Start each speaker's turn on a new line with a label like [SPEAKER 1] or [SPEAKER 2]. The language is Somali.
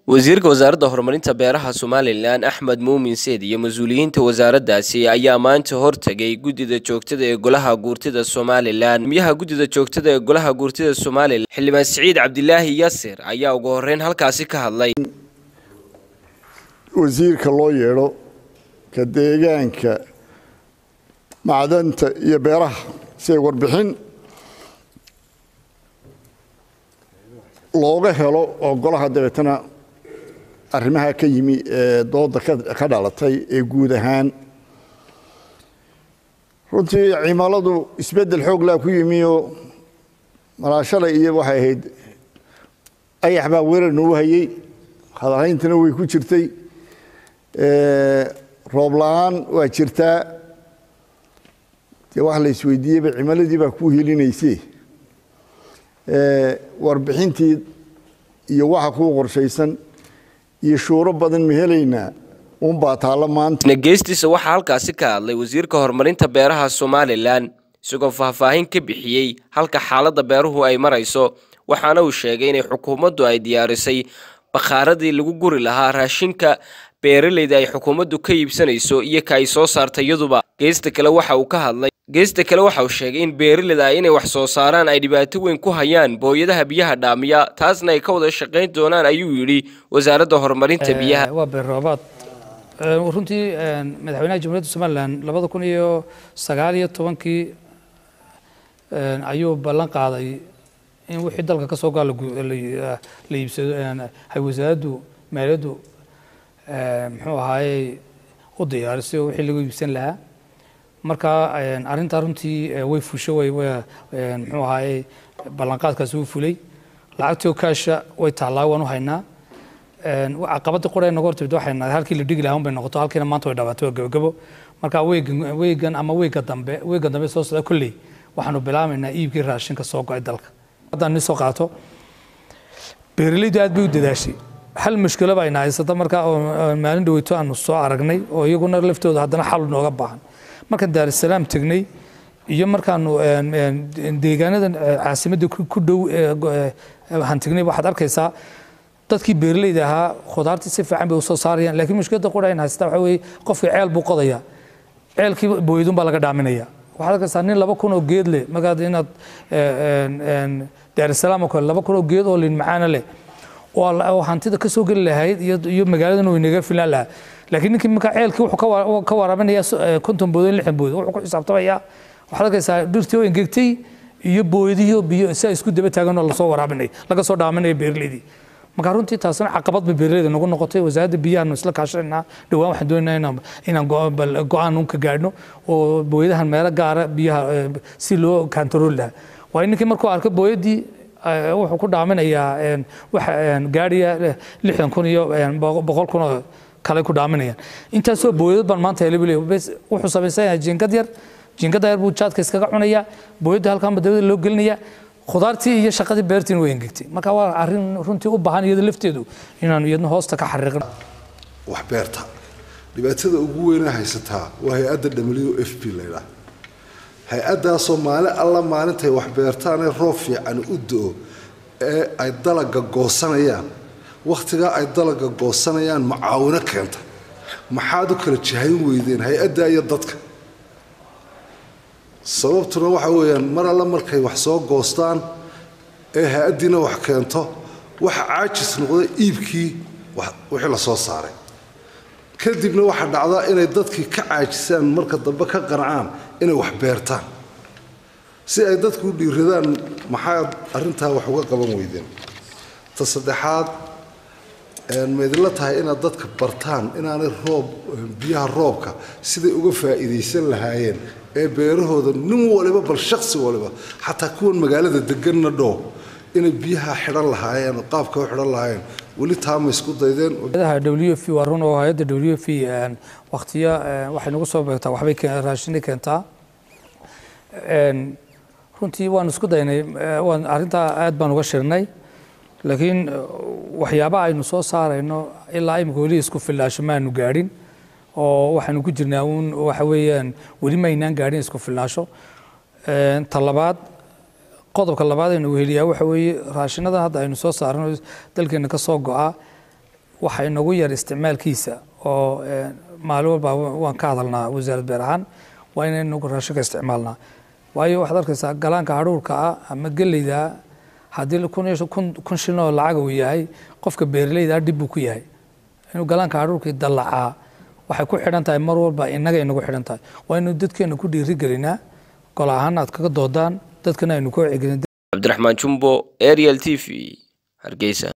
[SPEAKER 1] wasiirka wasaaradda horumarinta beeraha somalilan axmed muumin seed iyo mas-uuliyiinta wasaaraddaasi ayaa maanta hortegay guddida joogtada ee golaha guurtida somalilan gudmiyaha guddida joogtada ee golaha guurtida somalilan xildhibaan siciid cabdilaahi yasir ayaa ugu horeyn halkaasi ka hadlay
[SPEAKER 2] wasiirka loo yeedho ka deegaanka macdanta iyo beeraha si ay warbixin looga helo oo golaha dabeetana arrimaha ka yimi ee dooda ka dhalatay ee guud ahaan runtii cimiladu isbeddel xooglaa ku yimi oo malaashalay iyo waxay ahayd ayax baa weerar nagu hayey hadalhayntana way ku jirtay roob la-aan waa jirtaa dee wax la isweydiiyeyba cimiladii baa ku helinayse warbixintii iyo waxa kuu qorshaysan iyo shuuro badan ma helaynaa unbaa taalla maanta
[SPEAKER 1] geestiisa waxaa halkaasi ka hadlay wasiirka horumarinta beeraha somalilan isagoo faahfaahin ka bixiyey halka xaaladda beeruhu ay marayso waxaana uu sheegay inay xukuumaddu ay diyaarisay bakhaaradii lagu guri lahaa raashinka beeralayda ay xukuumaddu ka iibsanayso iyo ka ay soo saartay iyaduba geesta kale waxa uu ka hadlay geesta kale waxa uu sheegay in beeralayda ah inay wax soo saaraan ay dhibaato weyn ku hayaan booyadaha biyaha dhaamiya taasna ay ka wada shaqayn doonaan ayuu yidhi wasaaradda horumarinta biyaha
[SPEAKER 3] waa beerroobaad runtii madaxweynaha jamhuuriyadda somalilan labada kun iyo sagaal iyo tobankii ayuu ballan qaaday in wixii dalka ka soo gaa la iibsado ay wasaaraddu maaliyaddu muxuu ahaayey u diyaarisay oo wixii lagu iibsan lahaa marka arrintaa runtii way fusho way muxuu ahaayey ballanqaadkaasi wuu fulay lacagtii oo kaasha way taallaa waan u haynaa caqabadii qura noga hortimid waxay nahay halkii la dhigi lahaa un bay noqoto halkiina maanta way dhawaatay waa gabagabo marka weegan weegan ama weega dambe weega dambe soo socda kolley waxaanu bilaabaynaa iibkii raashinka soo go-ay dalka haddaan ni soo qaato beeralaydu aad bay u dadaashay hal mushkilo baa ina haysata marka oo maalin dhaweyto aanu soo aragnay oo iyaguna laftooda haddana xal nooga baahan markaan daarusalaam tegnay iyo markaanu deegaanada caasimadda ku dhow waxaan tegnay waxaad arkaysaa dadkii beeralayda ahaa khudaartii si fiican bay usoo saarayaan laakiin mushkiladda qura in haysata waxa weeye qofkii ceel buu qodayaa ceelkii booydun baa laga dhaaminaya waxaad arkaysaa nin laba kun oo geed leh markaad inaad daarusalaam oo kale laba kun oo geed oo lin macaana leh oo hantida ka soo geli lahayd iyo magaaladan way naga filaan lahaa laakiin ninkii markaa ceelkii wuxuu ka waraabinaya konton boodo lixdan boodo wuxuu ku xisaabtamayaa waxaad arkaysaa dhirtii oo engegtay iyo booyadihii biyo si ay isku daba taagan oo lasoo waraabinay laga soo dhaaminaya beeraleydii marka runtii taasina caqabad bay beeraleyda nagu noqotay wasaaradda biyahaanu isla kaashanaynaa dhowaan waxaan doonaynaa inaan go-aan un ka gaadhno oo booyadahan meelo gaara biyaha si loo kantarooli lahaa waayo ninkii markuu arko booyadii wuxuu ku dhaaminayaa wax gaadhiya lixdan kun iyo boqol kun oo kale ku dhaaminayaan intaasoo booyadad baan maanta helay buu wuxuu samaysanyaa jiingad yar jiingada yar buu jaadka iskaga cunayaa booyadda halkaanba dabada loo gelinayaa khudaartii iyo shaqadii beertiina way engegtay marka waa arrin runtii u baahan iyada lafteedu inaanu iyadna hoosta ka xariiqin
[SPEAKER 4] wax beerta dhibaatada ugu weyna haysataa waa hay-adda w f p laydhaah hay-addaasoo maalin alla maalintay wax beertaanee roob fiican u do-o ee ay dalaga goosanayaan wakhtigaa ay dalaga goosanayaan macaawino keenta maxaad u kala jahayn weydeen hay-addaa iyo dadka sababtuna waxa weeyaan mar alle markay wax soo goostaan ee hay-addiina wax keento waxa caajis noqda iibkii wixii la soo saaray kadibna waxaa dhacdaa inay dadkii ka caajisaan marka dambe ka qancaan inay wax beertaan si ay dadku u dhiiradaan maxaad arrintaa wax uga qaban weydeen ta saddexaad maydinla tahay inaad dadka bartaan inaanay roob biyaha roobka siday uga faa'iidaysan lahaayeen ee beerahooda nin waliba bal shaksi waliba xataa kuwan magaalada deganna dhow inay biyaha xidhan lahaayeen qaabka u xidhan lahaayeen weli taama isku daydeen
[SPEAKER 3] w f waa run oo hay-adda w f waktiya waxay nagu soo beegtaa waxbay raashinay keentaa runtii waan isku daynay waan arrintaa aad baan uga shirnay laakiin waxyaabaha aynu soo saarayno ilaa imika weli isku fillaasho maanu gaadhin oo waxaanu ku jirnaa uun waxa weeyaan weli maynaan gaadhin isku filnaasho ta labaad qodobka labaad aynu weheliyaa waxa weeye raashinadan hadda aynu soo saarno dalkeena ka soo go-a waxa inagu yar isticmaalkiisa oo maalin walba waan ka hadalnaa wasaarad beer ahaan waa inaynu raashinka isticmaalnaa waayo waxaad arkaysaa galaanka hadhuurka ah ama geleyda haddii kun shilin oo lacag uu yahay qofka beeraleyda dhib buu ku yahay inuu galaanka hadhuurkii dallacaa waxay ku xidhan tahay mar walba innaga inagu xidhan tahay waa inuu dadkeena ku dhiirigelinaa gol ahaan aad kaga doodaan dadkana aynu ka wacyigelin
[SPEAKER 1] cabdiraxmaan jumbo ariel t v hargeysa